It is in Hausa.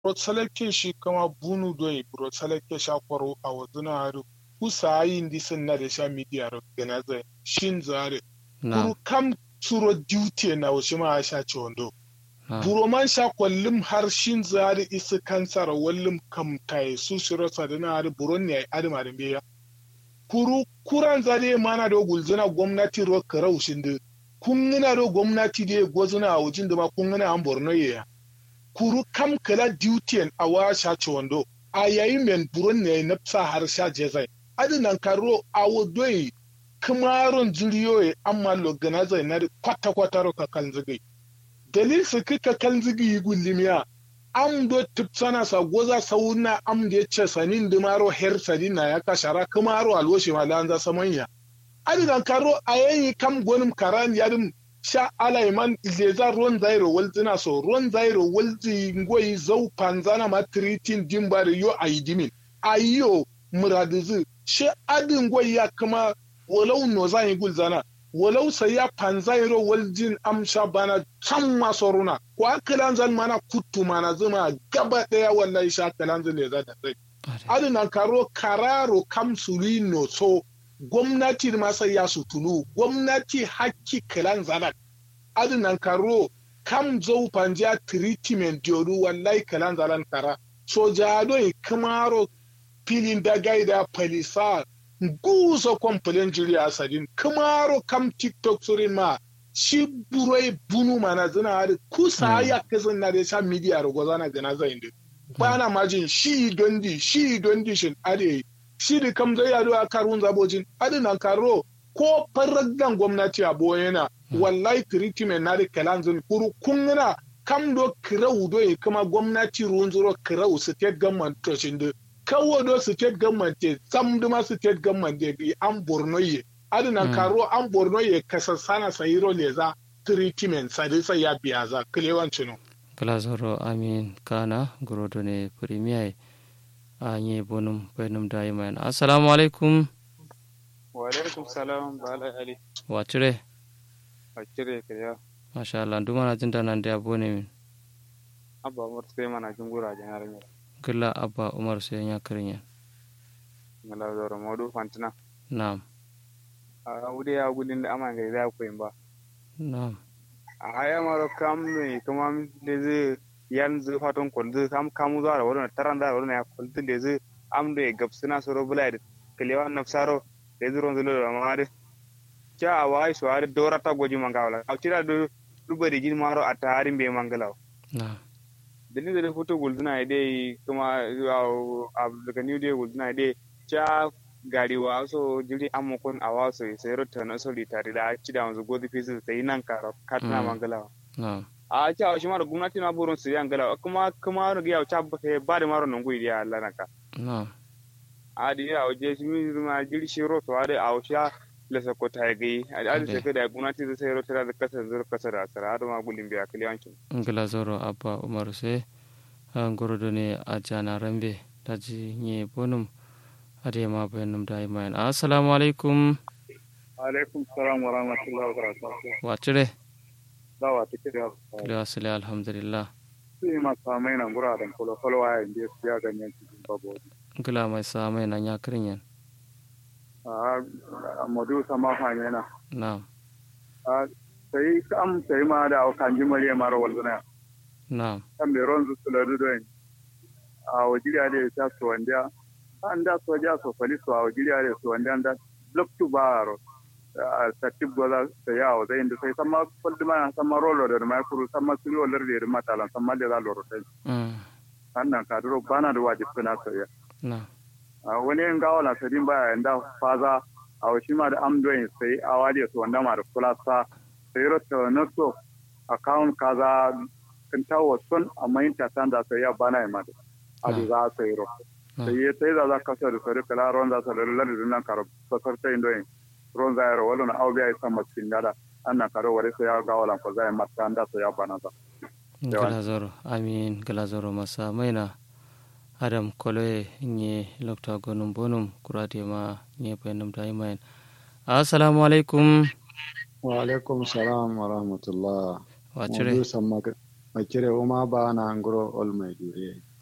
Rotsaleke shi kama bunu doi rotsaleke sha kwaro a wazuna haru kusa yi ndi sun na da sha media ro gana zai shin zare na kuru kam suro duty na wasu ma sha ci wando na buro man sha kwallum har shin zare isi kansar wallum kam tai su shiro sadana haru buron ne adama da biya kuru kuran zare mana da gulzuna gwamnati ro karau shin da kun gina da gwamnati da gwazuna a wajen da ma kun gina an borno ya kuru kam kala duty a wa sha ci wando a yayin men buron ne na sa har sha jezai adinan karo a wodoi kamaron zuriyoyi amma loganaza na kwata kwata ro ka kan zigi dalil su kika kan zigi yi gullimiya am do tipsana sa goza sauna am da ce sanin da maro her sanin na ya kashara kamaro alwoshi ma lanza samanya adinan karo a yayi kam gonim karan yadim sha alaiman leza ruwan zairo walzina so ruwan zairo walzi ngoyi zau panzana ma tritin dimbari yo aidimin ayo muradizu shi adin ngoyi ya kuma walau no zan yi gulzana walau sai ya panzairo waljin amsha bana can maso runa ko akalan zan mana kuttu mana zuma gaba daya wallahi sha akalan zan leza da sai adin karo kararo kamsuli no so gwamnati masa ya sutulu gwamnati hakki kilan zanak adinan karo kam zau panja treatment yoru wallahi kilan zalan kara soja doi kamaro filin da gaida palisa gusa kwamfilin jiri a sadin kamaro kam tiktok surin ma shi buroi bunu mana zina hari kusa ya kasan na da sha media rogo zana gana zai ndi bana majin shi dondi shi dondi shin ade shi da kam zai yado a karun zabojin adinan karo ko faraggan gwamnati a boyena wallahi treatment na da kalanzin kuru kungina kam do kirau do ya kuma gwamnati ruwan zuro kirau state government to shin da kawo do state government te sam duma state government de bi an borno ye adinan karo an borno ye kasa sana sayiro leza treatment sadi sai ya biya za kilewancin kala zoro amin kana gorodo ne premier anye bonum benum daiman assalamu alaikum wa alaikum salam bala ali wacire wacire kiriya masha Allah nduma na jinda nan da bone min abba umar sai mana jin gura janar mi kila abba umar sai ya karinya mala zoro modu fantina na'am a wude ya gudin da amma ga da koyin ba na'am a haya maro kam ne kuma da zai yan zai fatan kwalzu kam kamu zuwa da wurin taran da wurin ya kwalzu da zai am da gabsuna soro bula da kalewa nafsaro da zai ron zulo da mamari kya a wai su har dora ta goji mangawala a tira da duba da gin maro a tarin bai mangalawa na'am dalilin da foto gulduna ya dai kuma a daga new day gulduna ya dai kya gari wa so jiri amukun a wasu sai rota na soli tare da ci da wanzu godi fisu sai nan kara katina mangalawa na'am a ci a shi mara gwamnati na burin su yan galawa kuma kuma ga yau ta ba da maro nan guidi ya Allah naka na'am a da ya waje shi mi ma jiri shi roto a da a washa lasa ko ta gai a da sai ka da gwamnati zai sai rota da kasa zur kasa da sara da ma gulin biya kaliyancin ngila zoro abba umar sai gorodo ne a jana rambe daji nye bonum ade ma benum daiman assalamu alaikum alaikum salam wa rahmatullahi wa barakatuh wacire dawa take da kila asali alhamdulillah sai ma samai nan gura da kolo kolo ya inda ya ganyen cikin babu ngila mai samai nan ya kirinyan a modu sama fanya na na'am a sai am sai ma da kan ji mare mara walzuna na'am kan be ron su ladu don a wajiriya da ta so wanda an da so ja so fali so a wajiriya da so wanda da look to baro a satib goza sai ya wa zai inda sai sama kullu ma sama rolo da mai kuru sama suri walar da mata lan sama da loro sai mm annan ka duro bana da wajib kana so ya na'am a wani yin gawa na sadin baya yanda faza a washi ma da amdoyin sai a waliya su wanda ma da kulasa sai rota na so account kaza kan tawo sun amma yin tatan da sai ya bana yi mata a da za a sai ro sai ya sai da za ka sa da sai kala ron za sa da lallar da nan karo sakar ta indoyin ron za ya ro wala na aubiya ya san masu dada annan karo wale sai ya gawa lan ko za ya mata da sai ya bana ta ngila zoro amin ngila zoro masa maina adam koloye nye lokta gonum bonum kurate ma nye penum daiman assalamu alaikum wa alaikum salam wa rahmatullah wacire Maudu samma makire uma ba na ngoro ol mai dure